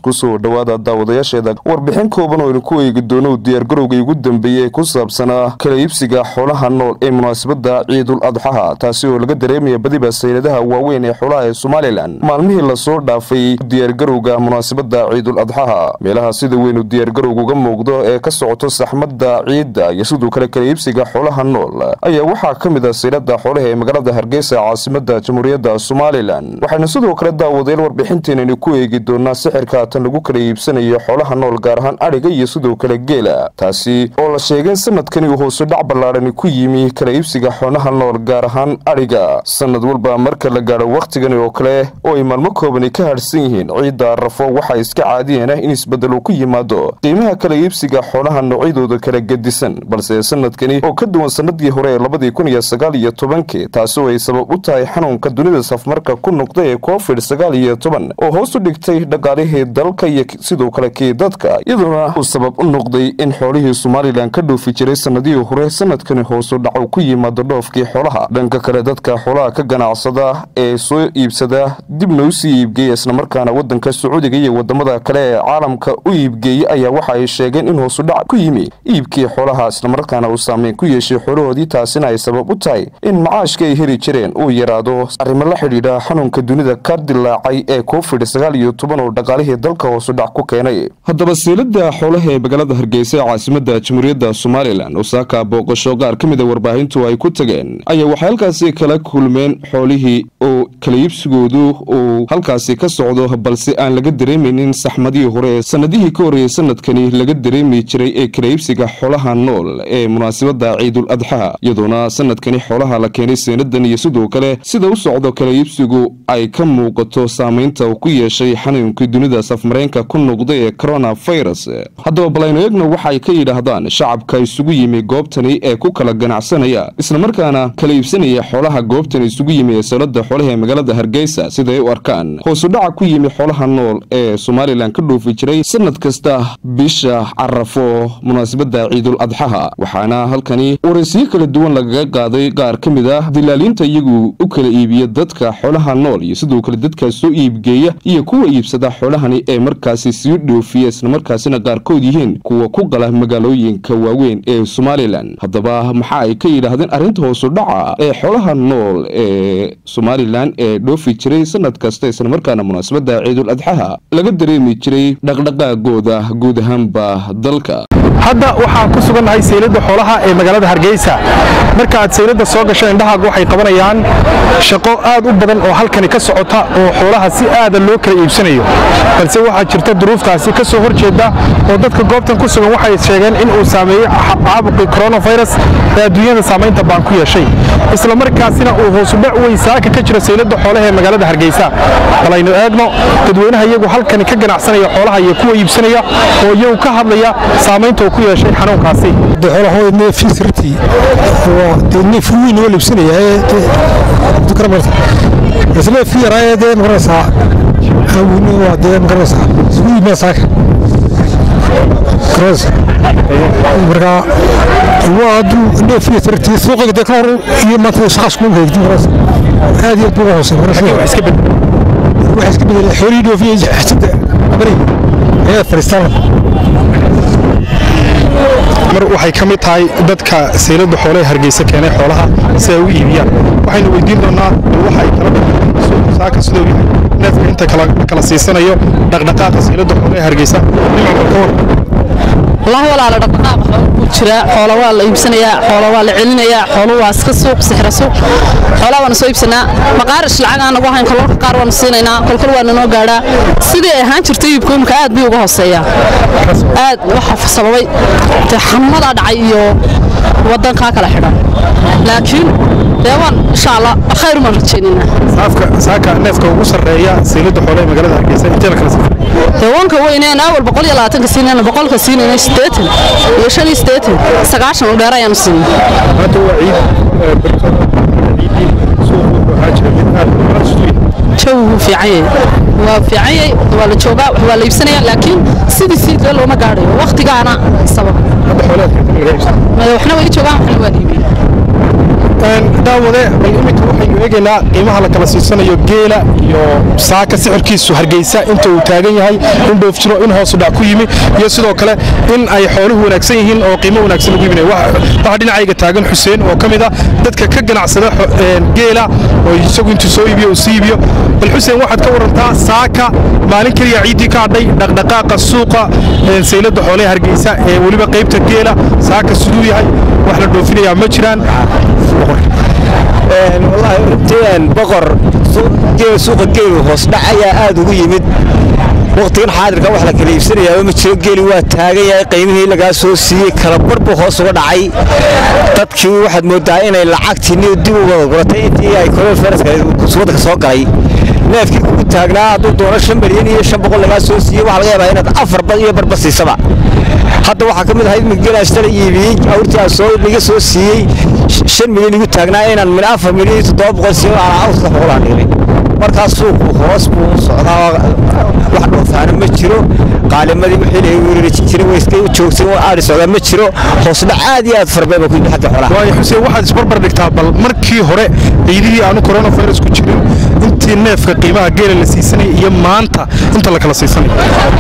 kusoo dhowaada daawadayaasheeda warbixin kooban oo aynu ku eegi doono diyaargarowgii ugu dambeeyey ee ku saabsanaa kala iibsiga xoolaha nool ee munaasabadda ciidul adxaha taasi oo laga dareemaya badiba sayladaha waaweyn ee xoolaha ee somalilan maalmihii lasoo dhaafay diyaargarowga munaasabadda ciidul adxaha meelaha sida weynu diyaargarowga uga muuqdo ee ka socoto saxmadda ciidda iyo sidoo kale kala iibsiga xoolaha nool ayaa waxaa ka mid ah saylada xoolaha ee magaalada hargeysa caasimada jamhuuriyadda somalilan waxaynu sidoo kale daawadayaal warbixinteenani ku eegi doonaa sixirka tan lagu kala iibsanayo xoolaha nool gaar ahaan adhiga iyo sidoo kale geela taasi oo la sheegay in sanadkani uu hoose dhac ballaadhani ku yimi kala iibsiga xoolaha nool gaar ahaan adhiga sanad walba marka la gaadho wakhtigani oo kale oo ay maalmo koobani ka hadhsan yihiin ciidda arafo waxaa iska caadiyan ah in isbeddel uu ku yimaado qiimaha kala iibsiga xoolaha noocyadooda kala gedisan balse sanadkani oo ka duwan sanadii hore ee labadii kun iyo sagaal iyo tobankii taasi oo ay sabab u tahay xanuunka dunida safmarka ku noqda ee covid sagaal iyo toban oo hoos u dhigtay dhaqaalihii dalka iyo sidoo kale kii dadka iyadoona uu sabab u noqday in xoolihii somalilan ka dhoofi jiray sanadihii hore sanadkani hoosu dhaco ku yimaado dhoofkii xoolaha dhanka kale dadka xoolaha ka ganacsada ee soo iibsada dibna usii iibgeeya islamarkaana wadanka sacuudiga iyo wadamada kale ee caalamka u iibgeeyey ayaa waxa ay sheegeen in hoosudhac ku yimi iibkii xoolaha islamarkaana uu saameyn ku yeeshay xoolahoodii taasina ay sabab u tahay in macaashka ay heli jireen uu yaraado arrimo la xidhiidha xanuunka dunida ka dilaacay ee covid sagaal iyo toban oo dhaqaalihii dalka hoosudhac ku keenay haddaba seelada xoolaha ee magaalada hargeysa ee caasimada jamhuuriyadda somalilan osaaka booqasho qaar ka mid a warbaahintu ay ku tageen ayaa waxay halkaasi kala kulmeen xoolihii oo kala iibsigoodu uu halkaasi ka socdo balse aan laga dareemaynin saxmadihii hore ee sanadihii ka horreeyey sanadkani laga dareemi jiray ee kala iibsiga xoolaha nool ee munaasabadda ciidul adxaa iyadoona sanadkani xoolaha la keenay seenadan iyo sidoo kale sida u socdo kala iibsigu ay ka muuqato saamaynta uu ku yeeshay xanuunkii dunida safmareenka ku noqday ee coronavirus haddaba balaynu eegno waxay ka yidhaahdaan shacabka isugu yimi goobtani ee ku kala ganacsanaya islamarkaana kala iibsanaya xoolaha goobtani isugu yimi ee sawlada xoolaha ee magaalada hargeysa siday u arkaan hoosudhaca ku yimi xoolaha nool ee somalilan ka dhoofi jiray sanad kasta bisha carafo munaasabadda ciidul adxaha waxaana halkani waraysiyo kala duwan lagaga qaaday qaar ka mid ah dilaaliinta iyagu u kala iibiya dadka xoolaha nool iyo sidoo kale dadka soo iibgeeya iyo kuwa iibsada xoolahani ee markaasi sii dhoofiya islamarkaasina qaarkood yihiin kuwa ku qala magaalooyinka waaweyn ee somalilan haddaba maxa ay ka yidhaahdeen arrinta hoosudhaca ee xoolaha nool ee somalilan ee dhoofi jiray sanad kasta islamarkaana munaasabadda ciidul adxaha laga dareemi jiray dhaqdhaqaagooda guud ahaanba dalka hadda waxaan ku sugannahay saylada xoolaha ee magaalada hargeysa marka aad saylada soo gasho indhahaagu waxay qabanayaan shaqo aad u badan oo halkani ka socota oo xoolaha si aada loo kala iibsanayo balse waxaa jirta duruuftaasi ka soo horjeeda oo dadka goobtan ku sugan waxay sheegeen in uu saameeyey caabuqii coronavirus ee adduunyada saamaynta baan ku yeeshay isla markaasina uu hoosudhac weyn saaka ka jiro saylada xoolaha ee magaalada hargeysa bal aynu eegno dadweynaha iyagu halkani ka ganacsanaya xoolaha iyo kuwa iibsanaya oo iyagu ka hadlaya saamaynta uu ku yeeshay xanuunkaasi neefisirtii dee neef weyn oo libsanaya isneefkii yaraa dee magaraysaa hawini waa dee magaraysaa isugu yimid saaka marka waa hadduu neefkii sirtii suuqiga dee ka hor iyo maanta shaqaas kuma heegtin magaraysa aad iyo aad buu hoosay waxa iska bedelay xoolihii dhoofiyey xasada abari ayaa fariistaan mar waxay ka mid tahay dadka saylada xoolaha hargeysa keenay xoolaha si ay u iibiyaan waxaynu weydiin doonaa bal waxay kala saaka sidoo yahay neefka inta kala siisanayo dhaqdhaqaaqa saylada xoolaha hargeysa wallaahi walaala dhaqdhaqaaq ku jira xoola waa la iibsanayaa xoola waa la celinayaa xoolo waa iska suuq sixra suuq xoolaa waana soo iibsanaa maqaarish lacag aan nagu hayn kolkolka qaar waanu siinaynaa kolkol waana noo gaadhaa sidii ay ahaan jirtay iibku imika aad bay uga hooseeyaa aad waxa sababay dee xanuunadaa dhacay iyo wadankaa kala xidhan laakiin dee waan insha allah khayr umaan rajaynaynaa saaka neefka ugu sarreeya saylada xoolaha ee magaalada hargeysa intee la kala siifay dee wanka weyneen awal boqol iyo labaatanka siinayna boqolka siinayna siddeetan iyo shan iyo siddeetan sagaashan u dheer ayaanu siinay maanta waa ciid barto ciidii suuqu waxaa jira mid aad jawi wuu fiican yahay waa fiican yahay waa la joogaa wax waa la iibsanaya laakiin sidii sii dee looma gaadhayo waktigaana sabab hadda xoolaha keenta laga iibsan waxna way joogaan waxna waa la iibiyey daawade bal iminka waxaynu eegaynaa qiimaha la kala siisanayo geela iyo saaka sixirkiisu hargeysa inta uu taagan yahay in dhoof jiro in hoosu dhac ku yimi iyo sidoo kale in ay xooluhu wanaagsan yihiin oo qiimo wanaagsan lagu iibinayo waxaa dhinacayga taagan xuseen oo ka mid ah dadka ka ganacsada geela oo isagu intuu soo iibiyo uu sii iibiyo bal xuseen waxaad ka warantaa saaka maalin keliya ciiddii ka hadhay dhaqdhaqaaqa suuqa sayladda xoolaha hargeysa ee weliba qaybta geela saaka siduu yahay wax la dhoofinayaa ma jiraan wallaahi runtii boqor suuqa geelu hoos dhac ayaa aad ugu yimid wakhtigan xaadirka wax la kala iibsanayaa ma jiro geeli waa taagan yahay qiimihii lagaa soo siiyey kala bar buu hoos uga dhacay dadkii waxaad mooddaa inay lacagtii dib u wada guratay intii ay korol faraska waddanka soo galay neefkii kugu taagnaa hadduu doono shan milyan iyo shan boqol lagaa soo siiyey waxaa laga yaabaa inaad afar bad iyo barba siisaba hadda waxaa ka mid ahayd migelaashtala iibiyey awrtii aan soo iga soo siiyey shan milyan igu taagnaa inaan min afar milyan iyo toddoba boqol siiyo aan awr saddex boqol aan dhignay markaas suuqu hoos buu u socdaa wax dhoofaana ma jiro qaalimadii wixii la weerari jiray way iska joogsan aadhi socdaa ma jiro hoos dhac aad iyo aad farbeed baa ku yimid xagga xoolaha waayo xuseen waxaad isbarbar dhigtaa bal markii hore ciidihii aanu coronavirus ku jirin intii neefka qiimaha geela la siisanayay iyo maanta inta la kala siisanaya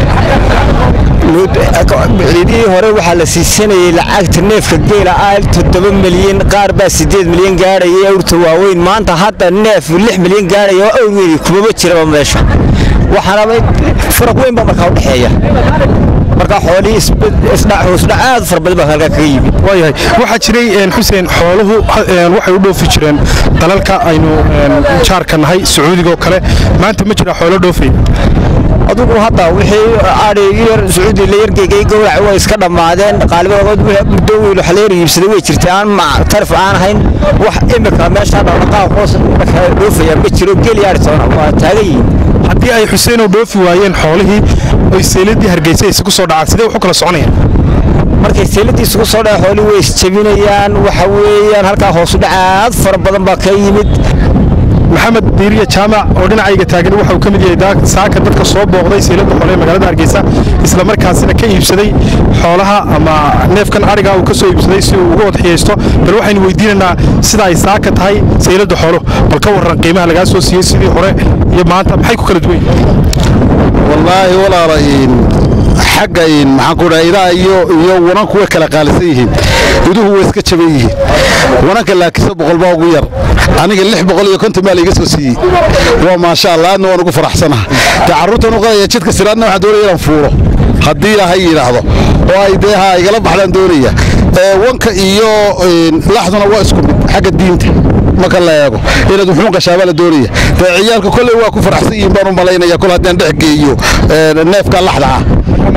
ciidihii hore waxaa la siisanayay lacagta neefka geela ah toddoba milyan qaar baa siddeed milyan gaadhayay awrta waaweyn maanta hadda neef lix milyan gaadhaya oo awr weyn kumaba jiraba meesha waxaana faraq weyn baa markaa u dhexeeya markaa xoolihii hoosdhac aad fara badan baa halkaa kaga yimid waayahay waxaa jiray xuseen xooluhu waxay u dhoofi jireen dalalka aynu jaarka nahay sacuudiga oo kale maanta ma jira xoolo dhoofay adugu hadda wixii adhi yar sacuudi la yargeegay gowrac way iska dhammaadeen qaalibadood muddo weyn wax la yar iibsaday way jirtay aan tarif aan ahayn wax imika meesha dhaqdhaqaaq hoos dhoofaya ma jiro geli adhi toona waa taagan yihiin haddii ay xuseenow dhoofi waayeen xoolihii oy sayladii hargeysa isugu soo dhacaan sidee wax u kala soconayaan markay sayladii isugu soo dhaca xoolihii way isjabinayaan waxa weeyaan halkaa hoosu dhacaad fara badan baa ka yimid maxamed diiriya jaamac oo dhinacayga taagan waxa uu ka mid yahay saaka dadka soo booqday sayladda xoole ee magaalada hargeysa isla markaasina ka iibsaday xoolaha ama neefkan adhiga uu ka soo iibsaday si uu uga wadxiyaysto bal waxaynu weydiinaynaa sida ay saaka tahay sayladda xoolo bal ka warran qiimaha lagaa soo siiyey sidii hore iyo maanta maxay ku kala duwan wallaahi walaala xagga maxaan ku dhaha idaha iyo iyo wananku way kala qaalisan yihiin iduhu way iska jaban yihiin wananka laakiinse boqol baa ugu yar aniga lix boqol iyo konton baa laiga soo siiyey waa maasha allah aadna waan ugu faraxsanaha dee carruurtan u qadaya jidka siraadna waxaan doonaya inaan fuuro haddii ilaahay yidhaahdo oo ay dee ha igala baxdaan doonaya wanka iyo laxduna waa isku mid xagga diinta marka la eego inaad wuxuun gashaabaa la doonaya dee ciyaalka kolley waa ku faraxsan yihiin baan u malaynaya kol haddaan dhex geeyo neefka laxda ah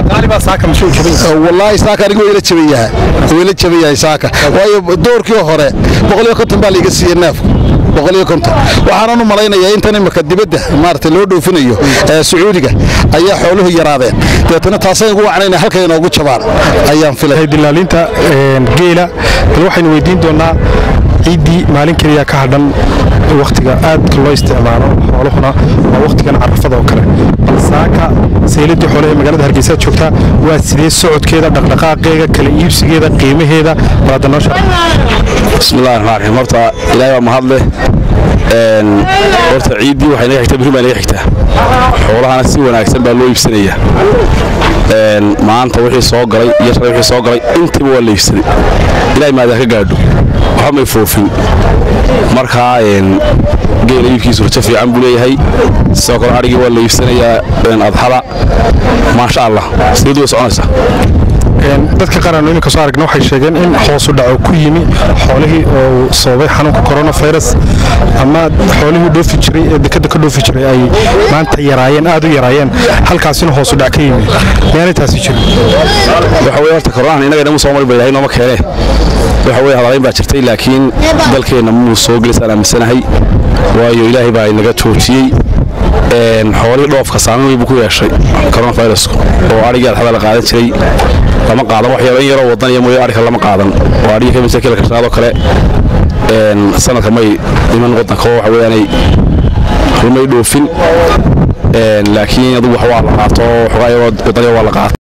wallaahi saaka aniga wayla jaban yahay wayla jaban yahay saaka waayo doorkii hore boqol iyo konton baa laiga siiyey neefka boqol iyo konton waxaanan u malaynayaa intan imika dibadda maaragtay loo dhoofinayo sacuudiga ayaa xooluhu yaraadeen deetana taasay ugu wacnayna halkay inoogu jabaan ayaan filay dilaalinta geela bal waxaynu weydiin doonaa ciiddii maalin keliya ka hadhan wakhtiga aadka loo isticmaalo xooluhuna waa wakhtigan carafada oo kale bal saaka sayladii xoole ee magaalada hargeysa joogtaa waa sidee socodkeeda dhaqdhaqaaqeega kala iibsigeeda qiimaheeda baada noo shar bismillahi raxmaan raxiim horta ilaahay waa mahadleh horta ciiddii waxay naga xigtaa biri baa naga xigtaa xoolahana si wanaagsan baa loo iibsanaya maanta wixii soo galay iyo shalay wixii soo galay intiiba waa la iibsaday ilaahay maadaa ka gaadho waxba may foofin markaa geela iibkiisu rajo fiican buu leeyahay sidoo kale adhigii waa la iibsanayaa adxada maasha allah sideedu way soconaysaa dadka qaar aanu iminka soo aragna waxay sheegeen in hoosu dhaco ku yimi xoolihii oo sababay xanuunka coronavirus ama xoolihii dhoofi jiray ee dekada ka dhoofi jiray ay maanta yaraayeen aad u yaraayeen halkaasina hoosu dhac ka yimi miyaanay taasi jirin waxa weye horta koronahan innaga inamu soo mari ba ilahay nooma keene waxa weye hadalayn baa jirtay laakiin dalkeenna muu soo gelisaan aaminsanahay waayo ilaahay baa inaga joojiyey xoolihii dhoofka saameyn weyn buu ku yeeshay coronavirusku oo adhigii adxada la qaadan jiray lama qaadan wax yaro in yaroo wadan iyo mooye adhika lama qaadan oo adhigii ka midsa kila karsanaadoo kale sanadka may dhiman wadanka oo waxa weeyaanay rumay dhoofin laakiin adugu wax waa la qaato xogaa yaroo wadanya waa la qaato